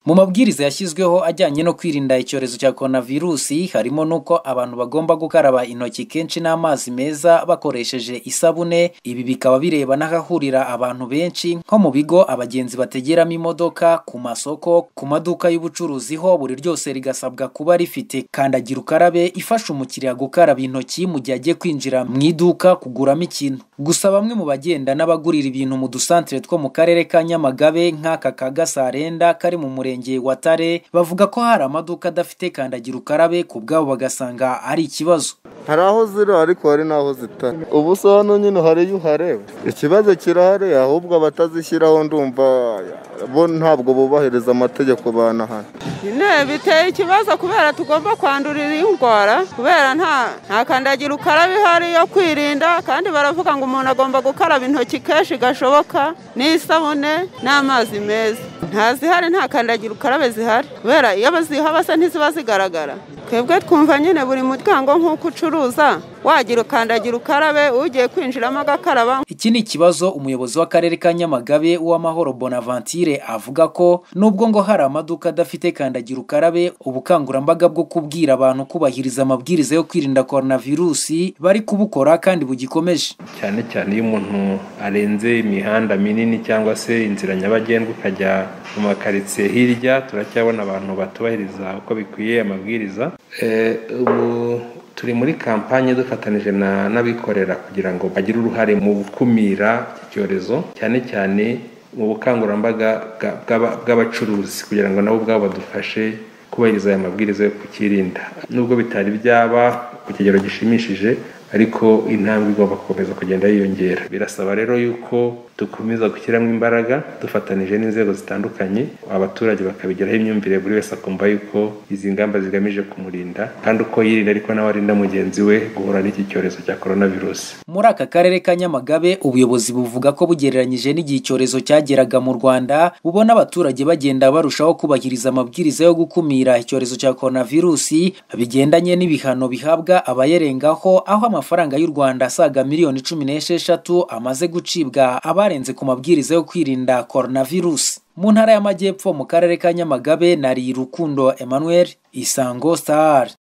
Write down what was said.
Mu mabwiriza yashyizweho ajyanye no kwirinda icyorezo cya Korona virusi, harimo n'uko abantu bagomba gukaraba intoki kenshi n'amazi meza bakoresheje isabune, ibi bikaba bireba n'ahahurira abantu benshi nko mu bigo abagenzi bategeramo imodoka, ku masoko, ku maduka y'ubucuruzi ho buri ryose rigasabwa kuba rifite kandagira ukarabe ifasha umukiriya gukaraba intoki mu gihe agiye kwinjira mu iduka kuguramo ikintu. Gusa bamwe mu bagenda n'abagurira ibintu mu dusantere two mu karere ka Nyamagabe nk'aka ka Gasarenda kari mu murenge wa Tare, bavuga ko hari amaduka adafite kandagira ukarabe ku bwabo bagasanga ari ikibazo. hari aho ziri ariko hari n'aho zitari ubu se hano nyine hari iyo uhareba ikibazo kirahari ahubwo abatazishyiraho ndumva bo ntabwo bubahiriza amategeko banahana nyine biteye ikibazo kubera tugomba kwandurira iyi ndwara kubera nta kandagira ukarabe ihari yo kwirinda kandi baravuga ngo umuntu agomba gukaraba intoki kenshi gashoboka n'isabune n'amazi meza nta zihari nta kandagira ukarabe zihari kubera iyo bazihaba se ntiziba zigaragara twebwe twumva nyine buri muryango nk'uko ucuruza wagira ukandagira ukarabe ugiye kwinjiramo agakaraba iki ni ikibazo umuyobozi w'akarere ka nyamagabe uw'amahoro bonaventure avuga ko nubwo ngo hari amaduka adafite kandagira ukarabe ubukangurambaga bwo kubwira abantu kubahiriza amabwiriza yo kwirinda korona virusi bari kubukora kandi bugikomeje cyane cyane iyo umuntu arenze imihanda minini cyangwa se inzira nyabagendwa ukajya mu makaritsiye hirya turacyabona abantu batubahiriza uko bikwiye amabwiriza ubu turi muri kampanye dufatanije n'abikorera kugira ngo bagire uruhare mu gukumira iki cyorezo cyane cyane mu bukangurambaga bw'abacuruzi kugira ngo nabo ubwabo badufashe kubahiriza aya mabwiriza yo kukirinda nubwo bitari byaba ku kigero gishimishije ariko intambwe igomba gukomeza kugenda yiyongera birasaba rero yuko dukomeza gushyiramo imbaraga dufatanyije n'inzego zitandukanye abaturage bakabigiraho imyumvire buri wese akumva yuko izi ngamba zigamije kumurinda kandi uko yirinda ariko nawe arinda mugenzi we guhura n'iki cyorezo cya korona virusi muri aka karere ka nyamagabe ubuyobozi buvuga ko bugereranyije n'igihe icyorezo cyageraga mu rwanda bubona abaturage bagenda barushaho kubahiriza amabwiriza yo gukumira icyorezo cya korona virusi bigendanye n'ibihano bihabwa abayerengaho aho amafaranga y'u Rwanda asaga miliyoni cumi n'esheshatu amaze gucibwa abarenze ku mabwiriza yo kwirinda coronavirus. Mu ntara y'Amajyepfo mu karere ka Nyamagabe nari Rukundo Emmanuel Isango Star.